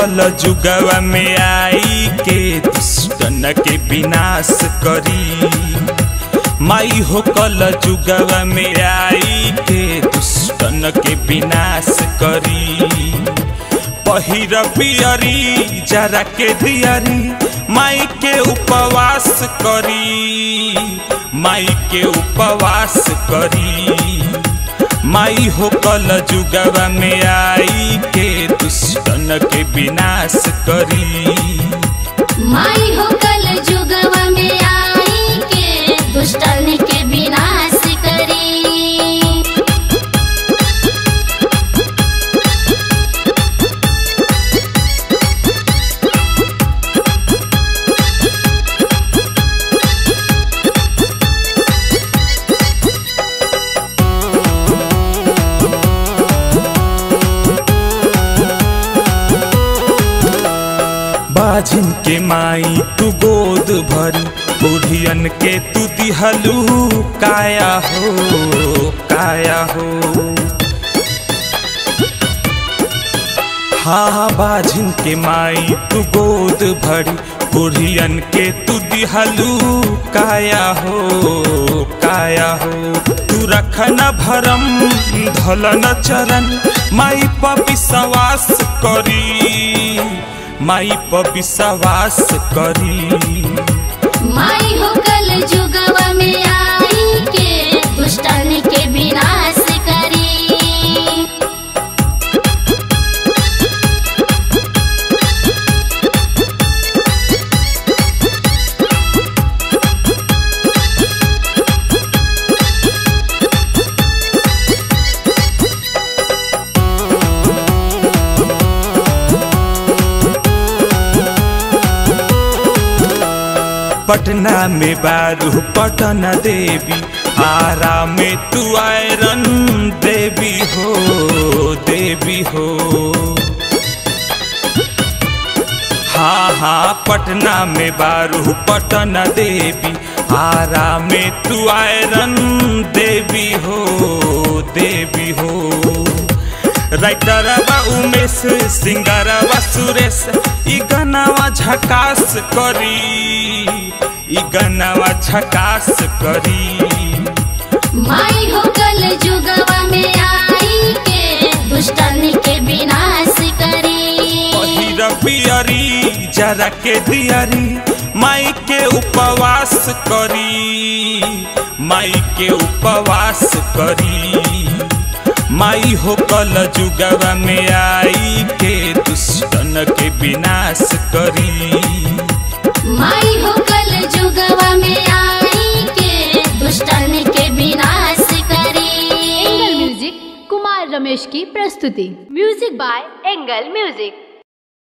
कल जुगवा में आई के दुष्टन के विनाश करी माई हो कल जुगवा में आई के दुष्टन के विनाश करी पहिर पियरी जरा के दियरी माई के उपवास करी माई के उपवास करी माई हो कल जुगवा में आई के दुष्टन के विनाश करी माई हो कल जुगवा में आई के दुष्टन के विनाश करी बाझिन के माई तू गोद भरी बुढ़ियन के तू दिहलू काया हो काया हो हाँ बाझिन के माई तू गोद भरी बुढ़ियन के तू दिहलू काया हो काया हो तू रखन भरम धलन चरण माई पर विश्वास करी माई पर विश्वास करी माई हो कल जुगवा में आई के दुष्टन के विनाश करी पटना में बारू पटन देवी आरा में तू आयरन देवी हो देवी हो हाँ हाँ पटना में बारू पटन देवी आरा में तू आयरन देवी हो देवी हो राइटरवा उमेश सिंगरवा सुरेश ई गनावा झकास करी ई गनावा झकास करी माई हो कल जुगवा में आई के दुष्टन के विनाश करी पहिर पियरी जरा के दियरी माई के उपवास करी माई के उपवास करी माई हो कल जुगवा में आई के दुष्टन के विनाश करी माई हो कल जुगवा में आई के दुष्टन के विनाश करी एंगल म्यूजिक कुमार रमेश की प्रस्तुति म्यूजिक बाय एंगल म्यूजिक